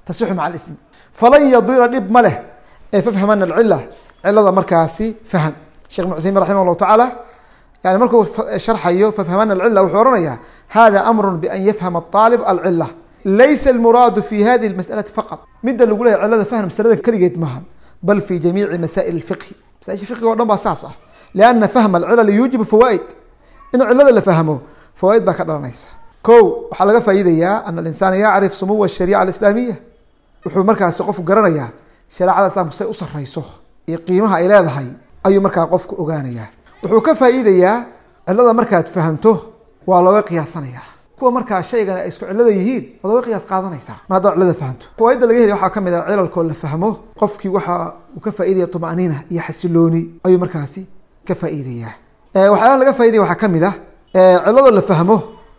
tasixu maca alismi falan yadira dhib ma leh ee fafhamana alcila cilada markaasi fahan shekh ibn cuthaymin raximah llahu tacaala yani markuu sharxayo fafhamana alcila wuxuu ohanaya hada amru bian yafhama aalib alcila laysa almuraadu fi hadihi lmas'alati faqad midda lagu leeyahy cilada fahm masalada keligeed maaha bal fi jamiici masaa'il اfiqhi masaaisha fiqiga o dhan baa saas ah lianna fahma alcilal yuujibu fawaaid in cilada la fahmo fawaaid baa ka dhalanaysa ko waxaa laga faa'iidayaa ana alinsaana yacrif sumuwa ashariica alislaamiya wuxuu markaasi qofku garanayaa shareecada islamka say u sareyso iyo qiimaha ay leedahay ayuu markaa qofku ogaanayaa wuxuu ka faa'iidayaa cilada markaad fahamto waa looga qiyaasanayaa kuwa markaa shaygan ay isku cilada yihiin waad oga qiyaas qaadanaysaa mar haddaad cilada fahamto fawaaidda laga helaya waxaa ka mid ah cilalkoo la fahmo qofkii waxa uu ka faaidaya طumaniina iyo xasilooni ayuu markaasi ka faa'iidaya waxyaalaha laga faidaya waxaa ka mid ah cilado la fahmo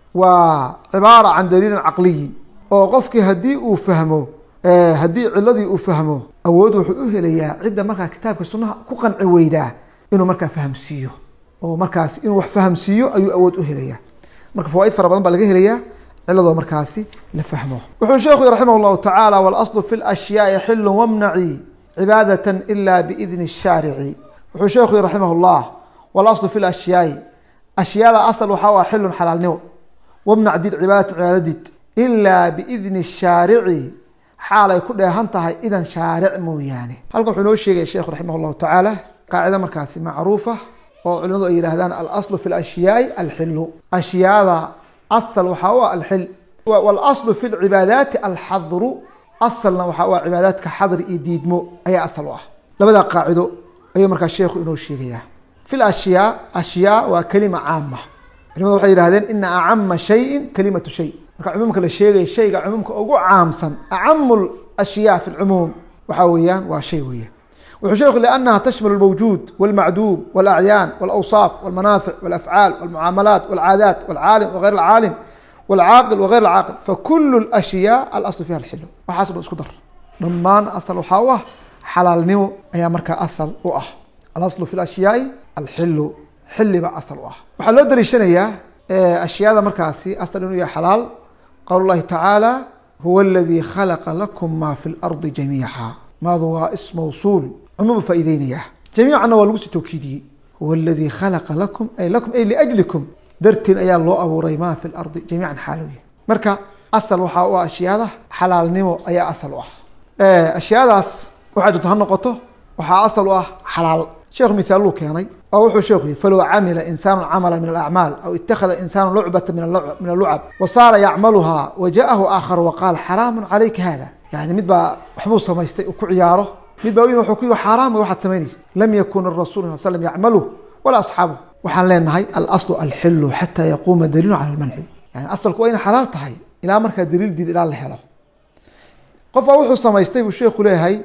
waa cibaara can daliilin caqliyin oo qofkii haddii uu fahmo haddii ciladii uu fahmo awood wuxuu u helayaa cidda markaa kitaabka sunaha ku qanci weydaa inuu markaa fahamsiiyo oo markaas inuu wax fahamsiiyo ayuu awood u helaya marka fawaaid fara badan baa laga helaya ciladoo markaasi la fahmo wuxuu sheekhu raximah llahu tacaala walaslu fi lashyaai xilu wamnaci cibaadata ila biidni الshaarici wuxuu sheekhu raximah llah walaslu fi lashyaai ashyaada asal waxaa u ah xilun xalaalnimo wamnac did cibaadata cibaadadid ilaa biidni الshaarici xaalay ku dheehan tahay idan shaaric mooyaane halkan wuxuu inoo sheegaya sheekhu raximah llahu tacaala qaacida markaasi macruufa oo culimadu ay yidhahdaan alaslu fi lashyaai alxilu ashyaada asal waxaa u ah alxil walaslu fi lcibaadaati alxadru asalna waxaa u ah cibaadaadka xadri iyo diidmo ayaa asal u ah labadaa qaacido ayuu markaa sheekhu inoo sheegaya fi lashyaa ashyaa waa kelima caama culimadu waxay yihahdeen ina acama shayin kalimatu shay marka cumuumka la sheegaya shayga cumuumka ugu caamsan acamu ashyaa fi lcumuum waxaa weeyaan waa shay weeyaan wuxuu sheekhu لأnha tshmل الmوجود والmacduum والأعyaan والأwصاaf والmanaafic والأfعاal والmucaamalaat والcaadaat والcaalim وغayr الcaalim والcaaqil وغayr الcaaqil fakul الأشhyاء aلأصل fiha الxil waxaas dhan isku dar dhamaan asl waxaa u ah xalaalnimo ayaa markaa asal u ah alasl fi الأشhyaaءi alxilu xiliba asal u ah waxaa loo daliishanayaa ashyaada markaasi asal inuu yahay xalaal qawl الlahi tacaalى huwa اladي khalqa lakm ma fi الأrضi جamيiعا maadu waa is mawsuul cumuumu faa'ideynaya jamiicanna waa lagu sii tawkiidiyey huwa aladii khalaqa lakum ay lakum ay liajlikum dartiin ayaa loo abuuray maa fi lardi jamiican xaalowya marka asal waxaa u ah ashyaada xalaalnimo ayaa asal u ah ashyaadaas waxay doonto ha noqoto waxaa asal u ah xalaal sheekhu mithaaluu keenay oo wuxuu sheekhu yihi falow camila insaanu camala min alacmaal aw ittakhada insaanu lucbata min alucab wa saara yacmaluhaa wa jaahu aakharu waqaal xaraamu calayka hada yani mid baa waxbuu samaystay uu ku ciyaaro mid baa wuxuu ku yihi xaaraam waxaad samaynaysa lam yakun arasul sal slam yacmalu walaa asxaabuh waxaan leenahay alaslu alxilu xataa yaquuma daliilu cala lmanci yani asalku waa inay xalaal tahay ilaa markaa daliil diid ilaa la helo qof baa wuxuu samaystay buu sheekhu leeyahay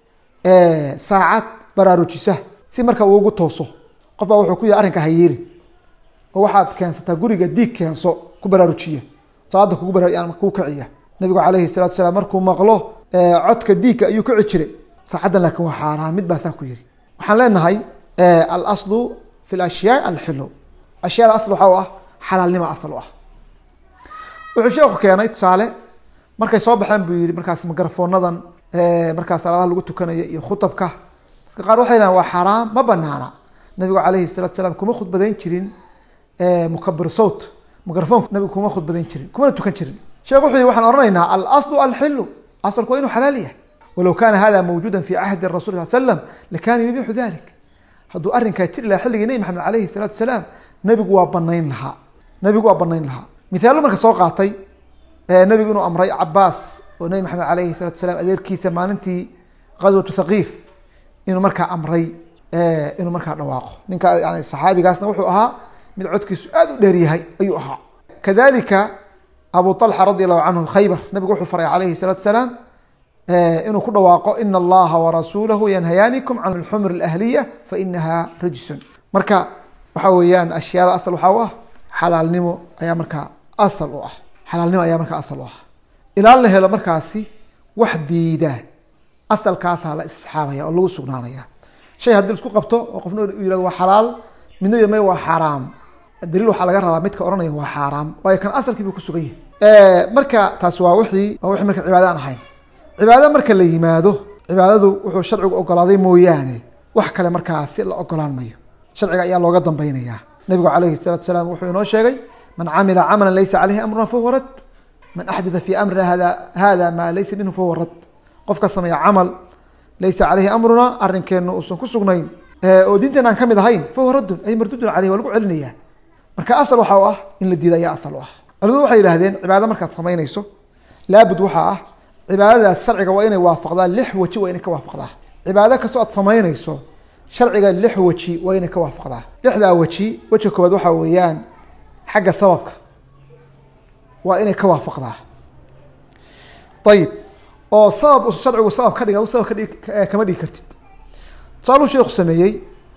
saacad baraarujisa si marka uu ugu tooso qof baa wuxuu ku yihi arrinka hayeeri oo waxaad keensataa guriga diig keenso ku baraarujiya salaada kugu bara kuu kiciya nabigu calayhi salatu salaam markuu maqlo codka diigka ayuu kici jiray saacaddan laakiin waa xaaraan mid baa saa ku yihi waxaan leenahay alaslu fi lashyaai alxilu ashyaada asl waxaa u ah xalaalnima asal u ah wuxuu sheekhu keenay tusaale markay soo baxeen buu yihi markaas mikrofoonadan markaas salaadaha lagu tukanayo iyo khutabka dadka qaar waxay dhahan waa xaaraam ma banaana nabigu calayhi salatu salaam kuma khudbadayn jirin mukabir sowt microfonka nabigu kuma khudbadayn jirin kumana tukan jirin sheekh wuxuu yihi waxaan ohanaynaa alaslu alxilu asalku waa inuu xalaal yahay walow kaana hada mawjuuda fi cahdi rasul sal slam lakana yubixu dalik hadduu arrinkaa jiri lahaa xilligii nebi maxamed alayhi salaatu salaam nabigu waa banayn lahaa nabigu waa banayn lahaa mithaallo marka soo qaatay nabigu inuu amray cabaas oo nebi maxamed alayhi salatu salaam adeerkiisa maalintii qaswatu thaqiif inuu markaa amray inuu markaa dhawaaqo ninka yani saxaabigaasna wuxuu ahaa mid codkiisu aad u dheer yahay ayuu ahaa kadalika abu طalxa radi allahu canhu khaybar nabigu wuxuu faray alayhi الsalaatu salaam inuu ku dhawaaqo ina allaha warasuulahu yanhayaanikum can اlxumr اlahliya fainaha rijsun marka waxa weeyaan ashyaada asal waxaa u ah xalaalnimo ayaa markaa asal u ah xalaalnimo ayaa markaa asal u ah ilaa la helo markaasi wax diida asalkaasaa la isxaabaya oo lagu sugnaanaya shay haddii isku qabto oo qofna yihahdo waa xalaal midna y may waa xaaraam daliil waxaa laga rabaa midka ohanaya waa xaaraam waayo kan asalkii buu kusugan yahay marka taas waa wixii waa wixii marka cibaada aan ahayn cibaado marka la yimaado cibaadadu wuxuu sharcigu ogolaaday mooyaane wax kale markaasi la ogolaan mayo sharciga ayaa looga dambaynayaa nabigu calayhi salaatu salaam wuxuu inoo sheegay man camila camalan laysa caleyhi amruna fahuwa rad man axdatha fii amrina hada hada maa laysa minhu fahuwa rad qofka sameeya camal laysa caleyhi amruna arrinkeenu uusan ku sugnayn oo diinteena aan kamid ahayn fahuwa raddun ay mardudun caleyh waa lagu celinaya marka asal waxa u ah in la diida ayaa asal u ah culimadu waxay yihahdeen cibaado markaad samaynayso laabud waxaa ah cibaadadaas sharciga waa inay waafaqdaa lix weji waa inay ka waafaqdaa cibaado kastoo aad samaynayso sharciga lix weji waa inay ka waafaqdaa lixdaa weji wejiga koowaad waxaa weeyaan xagga sababka waa inay ka waafaqdaa ayib oo sabab us sharcigu sabab ka dhig adu sabab kadhig kama dhigi kartid tusaaluu sheekhu sameeyey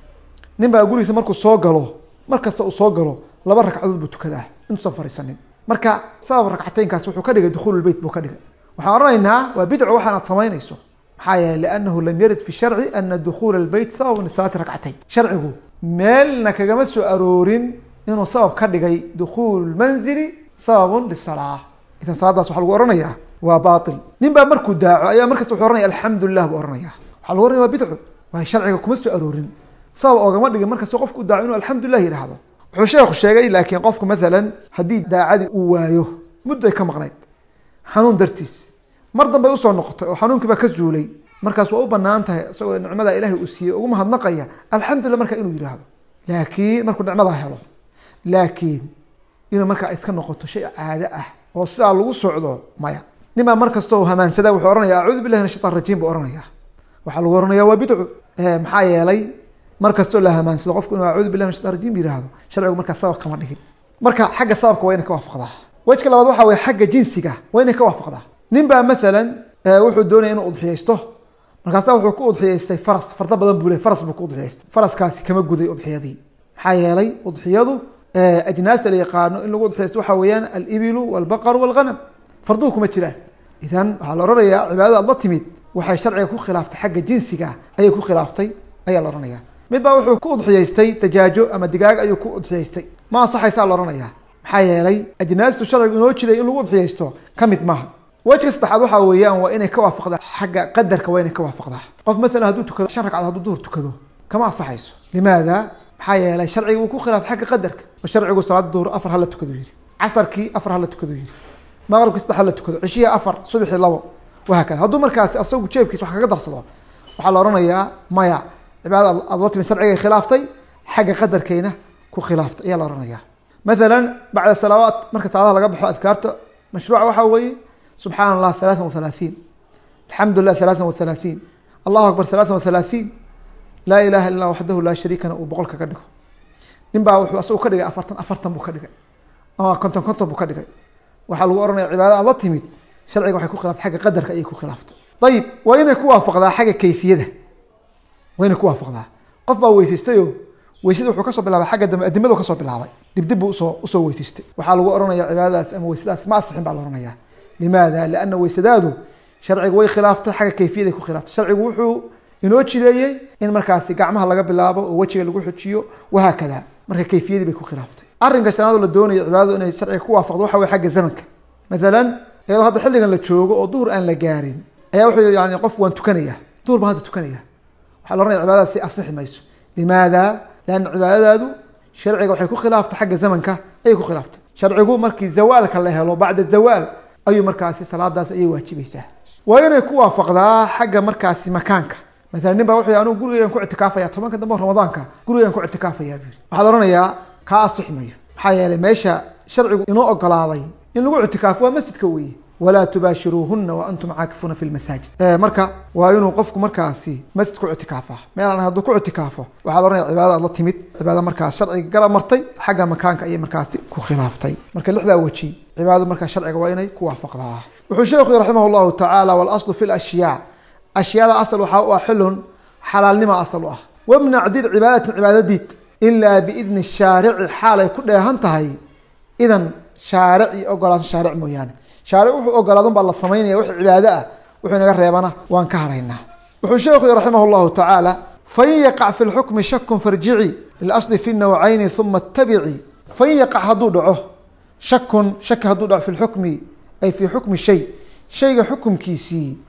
nin baa gurigiisa markuu soo galo mar kasta uu soo galo laba ragcadood buu tukadaa intuusan fariisanin marka sabab ragcateynkaas wuxuu ka dhigay dukhulu lbeyt buu ka dhigay waxaan odhanaynaa waa bidco waxaan aad samaynayso maxaa yeeley liannahu lam yarid fi sharci ana dukhula lbeyt sababun lisalaati rakcateyn sharcigu meelna kagama soo aroorin inuu sabab ka dhigay dukhulu lmanzili sababun lisalaa idan salaadaas waxaa lagu ohanayaa waa bail nin baa markuu daaco ayaa markasta wuxuu ohanaya alxamdu lilah buu ohanaya waxaa lagu ohanaya waa bidco waayo sharciga kuma soo aroorin sabab oogama dhigin markastoo qofku daaco inuu alxamdulilah yidhaahdo wuxuu sheekhu sheegay laakiin qofku maalan haddii daacadii uu waayo muddo ay ka maqnayd xanuun dartiis mar dambay usoo noqotay oo xanuunkii baa ka zuulay markaas waa u banaan tahay isagoo nicmada ilaahay uu siiyey ugu mahadnaqaya alxamdulillah marka inuu yidhaahdo laakiin markuu nicmadaa helo laakiin inuu markaa iska noqoto shay caado ah oo sidaa lagu socdo maya nin baa mar kastoo hamaansada wuxuu ohanaya acuudu billahi min ashaitan rajiim buu ohanaya waxaa lagu ohanaya waa bidcu maxaa yeelay mar kastoo la hamaansado qofku inuu acuudu billahi min shaitan rajim yihahdo sharcigu markaa sabab kama dhigin marka xagga sababka waa inay ka waafaqdaa wejka labaad waxa weye xagga jinsiga waa inay ka waafaqdaa nin baa maalan wuxuu doonaya inuu udxiyaysto markaasa wuxuu ku udxiyaystay faras fardo badan buu le faras buu ku udxiyaystay faraskaasi kama guday udxiyadii maxaa yeelay udxiyadu ajnaasta la yaqaano in lagu udxiyaysto waxa weeyaan alibilu walbaqaru walghanam farduhu kuma jiraan idan waxaa la ohanayaa cibaadada ad la timid waxay sharciga ku khilaaftay xagga jinsiga ayay ku khilaaftay ayaa la ohanaya mid baa wuxuu ku udxiyaystay dajaajo ama digaag ayuu ku udxiyaystay ma ansaxaysaa la ohanaya maxaa yeelay ajnaastu sharcigu inoo jiday in lagu udxiyaysto ka mid maaha wejka saddexaad waxaa weeyaan waa inay ka waafaqdaa xagga qadarka waa inay ka waafaqdaa qof maalan hadduu tukado shan ragcadood hadduu duhur tukado kama ansaxayso limaada maxaa yeelay sharciga uu ku khilaafay xagga qadarka oo sharcigu salaada duhur afar hala tukado yihi casarkii afar hala tukado yihi maqribkii saddex hala tukado cishihii afar subxii labo wahaakada hadduu markaasi asagu jeebkiis wax kaga darsado waxaa la ohanayaa maya cibaadada aad la timid sharcigay khilaaftay xagga qadarkayna ku khilaaftay ayaa la ohanaya maalan bacda salaawaat marka salaadaha laga baxo adkaarta mashruuca waxaa weeye subxaana allah halaatan wahalaaثiin alxamdu lilah halaatan wahalaaثiin allahu akbar halaatan wahalaaثiin laa ilaha illa waxdahu laa shariikana uu boqol kaga dhigo nin baa wuxuu asagu ka dhigay afartan afartan buu ka dhigay ama konton konton buu ka dhigay waxaa lagu ohanaya cibaada aad la timid sharciga waxay ku khilaftay xagga qadarka ayay ku khilaaftay ayib waa inay ku waafaqdaa xagga kayfiyada waa inay ku waafaqdaa qof baa weysaystayo weysada wuxuu kasoo bilaabay xagga dambe adimadu kasoo bilaabay dibdib buu usoo usoo weysaystay waxaa lagu ohanaya cibaadadaas ama weysadaas ma asixin baa la ohanaya limaada liana weysadaadu sharcigu way khilaaftay xagga kayfiyaday ku khilaaftay sharcigu wuxuu inoo jideeyey in markaasi gacmaha laga bilaabo oo wejiga lagu xujiyo wahaakada marka kayfiyadii bay ku khilaaftay arrinka shanaad oo la doonayo cibaadadu inay sharciga ku waafaqdo waxa wey xagga zamanka maalan iyadoo hadda xilligan la joogo oo duhur aan la gaarin ayaa wuxuu yani qof waan tukanaya duhur baan hadda tukanaya waxaa la ohanaya cibaadadaas si asixi mayso limaada lianna cibaadadaadu sharciga waxay ku khilaaftay xagga zamanka ayay ku khilaaftay sharcigu markii zawaalka la helo bacda zawaal ayuu markaasi salaadaas ayay waajibaysaa waa inay ku waafaqdaa xagga markaasi makaanka maalan nin baa wuxuu anugu gurigeygan ku ictikaafaya tobanka dambe ramadaanka gurigeygan ku ictikaafaya buu waxaa la ohanayaa kaa asix mayo maxaa yeelay meesha sharcigu inoo ogolaaday in lagu ictikaafo waa masjidka weeye walaa tubaashiruuhuna wa antum caakifuuna fi lmasaajid marka waa inuu qofku markaasi masjid ku ictikaafa meelaan hadduu ku ictikaafo waxaa la ohanaya cibaada aad la timid cibaada markaas sharciga gala martay xagga makaanka ayay markaasi ku khilaaftay marka lixdaa weji cibaadadu markaa sharciga waa inay ku waafaqdaa wuxuu sheekhu raximah llahu tacaala walaslu fi lashyaa ashyaada asal waxaa u ah xilun xalaalnima asal u ah wamnac did cibaadatin cibaadadiid ilaa biidni shaarici xaalay ku dheehan tahay idan shaaric iyo ogolaansho shaaric mooyaane shaaric wuxuu ogolaadun baa la samaynaya wix cibaado ah wuxuu inaga reebana waan ka haraynaa wuxuu sheekhu raximah llahu tacaala fain yaqac fi lxukmi shakun farjici lilasli fi nawcayni uma tabici fain yaqac hadduu dhaco shakun shaki hadduu dhaco fi lxukmi ay fii xukmi shay shayga xukumkiisii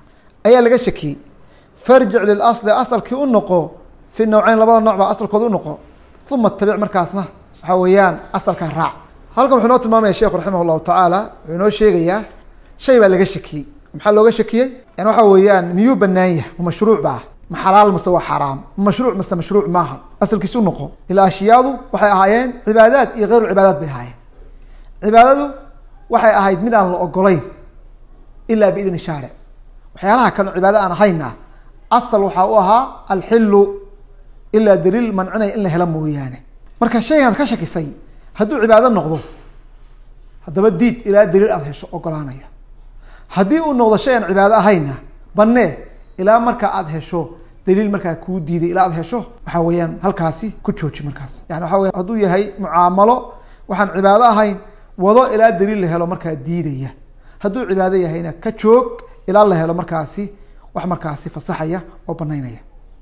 ayaa laga shakiyey farjic lilasli asalkii u noqo fi nawceyn labada nooc baa asalkooda u noqo uma tabic markaasna waxaa weeyaan asalkan raac halkan wuxuu noo tilmaamaya sheekhu raximah llahu tacaala wuxuu inoo sheegayaa shay baa laga shakiyey maxaa looga shakiyey yani waxa weeyaan miyuu banaan yahay ma mashruuc ba ah ma xalaal mase waa xaraam ma mashruuc mase mashruuc maaha asalkiisi u noqo ilaa ashyaadu waxay ahaayeen cibaadaad iyo hayru cibaadaad bay ahaayeen cibaadadu waxay ahayd mid aan la ogolayn ilaa biidni shaaric waxyaalaha kale cibaado aan ahayna asal waxaa u ahaa alxilu ilaa daliil mancinaya in la helo mooyaane marka shaygaad ka shakisay hadduu cibaado noqdo haddaba diid ilaa daliil aada hesho ogolaanaya haddii uu noqdo shay aan cibaado ahayna banee ilaa marka aada hesho daliil markaa kuu diiday ilaa aad hesho waxaa weeyaan halkaasi ku jooji markaas yani waxa weya hadduu yahay mucaamalo waxaan cibaado ahayn wado ilaa daliil la helo markaa diidaya hadduu cibaado yahayna ka joog ilaa la helo markaasi wax markaasi fasaxaya oo banaynaya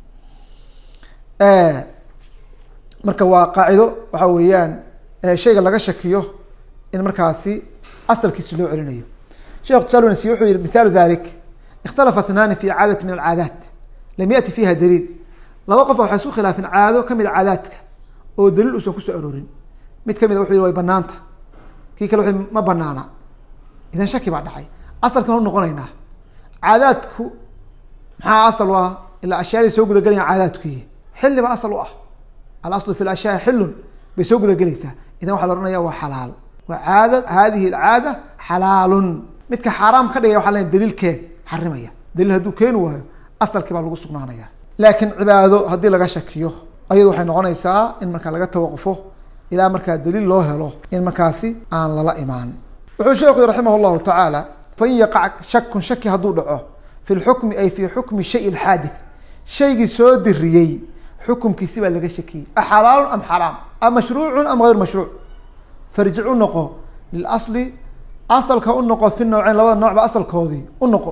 marka waa qaacido waxa weeyaan shayga laga shakiyo in markaasi asalkiisi loo celinayo shekh tusalnsi wuxuu yihi mithaalu dalik ikhtalafa ithnaani fi caadati min alcaadaat lam yati fiha daliil laba qof waxay isku khilaafeen caado kamid a caadaadka oo daliil uusan kusoo aroorin mid kamid a wuxuu yihi way banaanta kii kale wuxuu ma banaana idan shaki baa dhacay asalkan u noqonaynaa caadaadku maxaa asal u ah ilaa ashyaadii soo gudagelayaan caadaadkuyi xilli ba asal u ah alaslu fi lashyaai xilun bay soo gudagelaysaa idan waxaa la ohanaya waa xalaal waa caada hadihi alcaada xalaalun midka xaaraam ka dhigaya waxa la daliilkeen xarimaya daliil hadduu keeni waayo asalkii baa lagu sugnaanaya laakiin cibaado haddii laga shakiyo ayadu waxay noqonaysaa in markaa laga tawaqufo ilaa markaa daliil loo helo in markaasi aan lala imaan wuxuu sheekhu yii raximah llahu tacaala fain yaqac shakun shaki hadduu dhaco fi lxukmi ay fi xukmi shay lxaadith shaygii soo diriyey xukumkiisi baa laga shakiyey axalaalun am xaraam am mashruucun am gayr mashruuc farjic u noqo lilasli asalka u noqo fi nawceyn labada nooc ba asalkoodii u noqo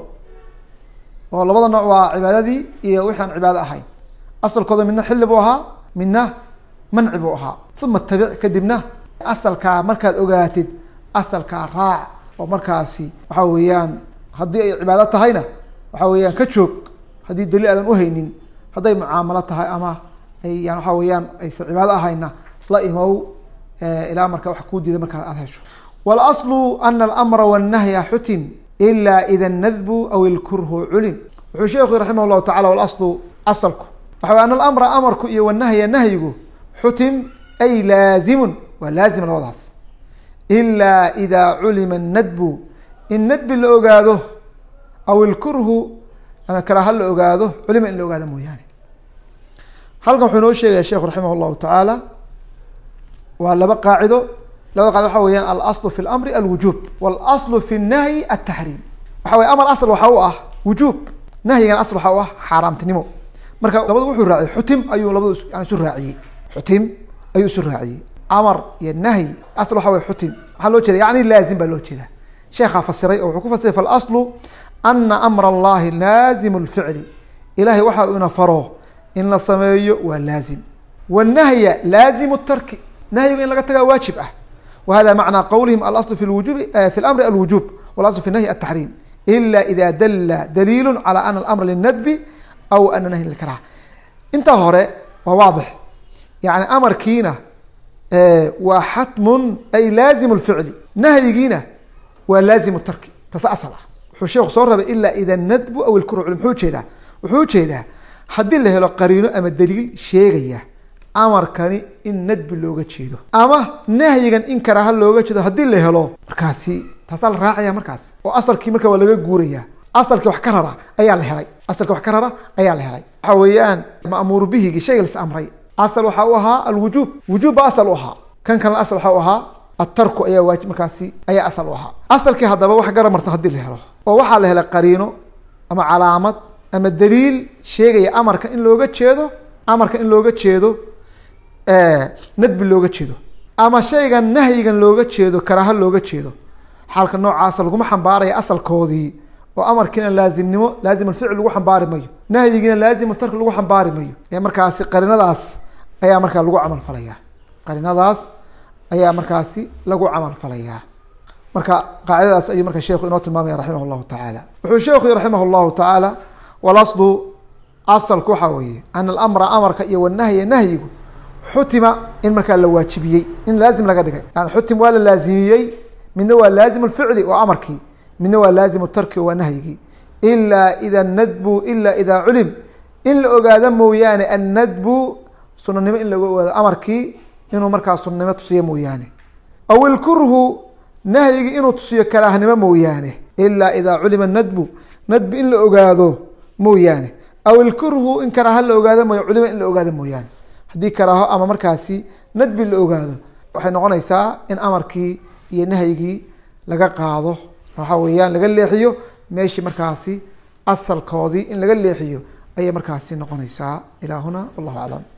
oo labada nooc waa cibaadadii iyo wixi aan cibaado ahayn asalkooda midna xilli buu ahaa midna manci buu ahaa uma tabic kadibna asalkaa markaad ogaatid asalkaa raac oo markaasi waxa weeyaan haddii ay cibaado tahayna waxa weeyaan ka joog haddii daliil aadan uhaynin hadday mucaamalo tahay ama ay yan waxa weeyaan aysan cibaado ahayna la imow ilaa marka wax kuu diida markaa aada hesho wاlأصl ana اlamra wالnahya xutim ila ida اnadbu aw ilkurhu culim wuxuu sheekhu raximah llahu tacala wاlaslu asalku waxa wey an alamra amarku iyo wanahya nahyigu xutim ay laazimun waa laazim labadaas ila ida culima الnadbu in nadbi la ogaado aw ilkurhu karaha la ogaado culima in la ogaado mooyaane halkan wuxuu inoo sheegaya sheekhu raximah llahu tacaala waa laba qaacido labada qaacida waxa weyaan alaslu fi lamri alwujub walaslu fi nahyi ataxriim waxa wey amar asl waxaa u ah wujuub nahyigan asl waxaa u ah xaaraamtinimo marka labadu wuxuu raaciyey xutim ayuu labadu yani isu raaciyey xutim ayuu isu raaciyey amar iyo nahyi asl waxa wey xutim maxaa loo jeeda yani laazim baa loo jeeda sheekhaa fasiray oo wuxuu ku fasiray falaslu ana amr allahi laazimu lficli ilahay waxa uu ina faro in la sameeyo waa laazim wanahya laazimu tarki nahyiga in laga tagaa waajib ah wa hada macnaa qowlihim alaslu fi lwujubi fi lamri alwujub walaslu fi nahyi ataxriim ila ida dala daliilu calى ana alamra linadbi aw ana nahyi lilkarah intaa hore waa waadix yani amarkiina waa xatmun ay laazimu lficli nahyigiina waa laazimu tarki tase asal ah wuxuu sheekhu soo rabay ila ida nadbu aw ilkurhu muxuu ujeedaa wuxuu ujeedaa haddii la helo qariino ama daliil sheegaya amarkani in nadbi looga jeedo ama nahyigan in karaaha looga jeedo haddii la helo markaasi taasaa la raacaya markaas oo asalkii marka waa laga guuraya asalkii wax ka rara ayaa la helay asalkii wax ka rara ayaa la helay waxa weeyaan ma'muuru bihigi shayga las amray asal waxaa u ahaa alwujuub wujuub ba asal u ahaa kan kalena asal waxaa u ahaa atarku ayaa waajib markaasi ayaa asal u ahaa asalkii haddaba wax gara marta hadii la helo oo waxaa la helay qariino ama calaamad ama daliil sheegaya amarka in looga jeedo amarka in looga jeedo nadbi looga jeedo ama shaygan nahyigan looga jeedo karaaha looga jeedo xaalka noocaasa laguma xambaaraya asalkoodii oo amarkiina laazimnimo laazim alficl lagu xambaari mayo nahyigiina laazim tarki lagu xambaari mayo ee markaasi qarinadaas ayaa markaa lagu camal falayaa qarinadaas ayaa markaasi lagu camal falayaa marka qaacidadaas ayuu marka sheekhu inoo tilmaamaya raximah llahu tacaala wuxuu sheekhu raximah llahu tacaala walaslu asalku waxaa weeye ana alamra amarka iyo wanahya nahyigu xutima in markaa la waajibiyey in laazim laga dhigay yani xutim waa la laazimiyey midna waa laazim lficli oo amarkii midna waa laazim tarki oo waa nahyigii ilaa ida nadbu ila ida culim in la ogaado mooyaane annadbu sunanimo in laga ogaado amarkii inuu markaa sunanimo tusiyo mooyaane aw ilkurhu nahyigii inuu tusiyo karaahnimo mooyaane ilaa idaa culima nadbu nadbu in la ogaado mooyaane aw ilkurhu in karaaha la ogaado mooya culima in la ogaado mooyaane haddii karaaho ama markaasi nadbi la ogaado waxay noqonaysaa in amarkii iyo nahyigii laga qaado waxaa weeyaan laga leexiyo meeshii markaasi asalkoodii in laga leexiyo ayay markaasi noqonaysaa ilaa huna wallahu aclam